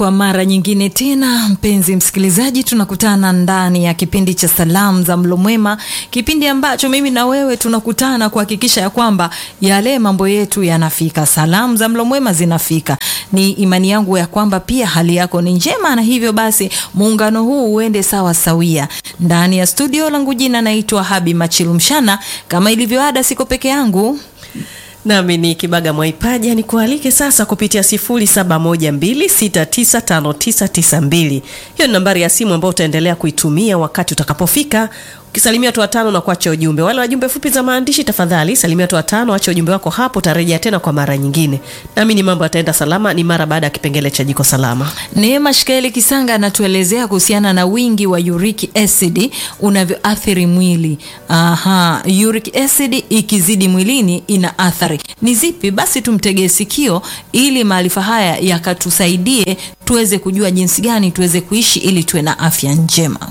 Kwa mara nyingine tena, mpenzi msikilizaji, tunakutana ndani ya kipindi cha salamu za mlo mwema, kipindi ambacho mimi na wewe tunakutana kuhakikisha ya kwamba yale mambo yetu yanafika, salamu za mlo mwema zinafika. Ni imani yangu ya kwamba pia hali yako ni njema, na hivyo basi muungano huu uende sawa sawia. Ndani ya studio langu, jina naitwa Habi Machilu Mshana. Kama ilivyo ada, siko peke yangu nami ni Kibaga Mwaipaja, ni kualike sasa kupitia 0712695992. Hiyo ni nambari ya simu ambayo utaendelea kuitumia wakati utakapofika ukisalimia watu watano na kuacha ujumbe. Wale wajumbe fupi za maandishi, tafadhali salimia watu watano, acha ujumbe wako hapo, utarejea tena kwa mara nyingine. Nami ni mambo yataenda salama, ni mara baada ya kipengele cha jiko salama. Neema Shikaeli Kisanga anatuelezea kuhusiana na wingi wa uric acid unavyoathiri mwili. Aha, uric acid ikizidi mwilini ina athari ni zipi? Basi tumtegee sikio ili maarifa haya yakatusaidie tuweze kujua jinsi gani tuweze kuishi ili tuwe na afya njema.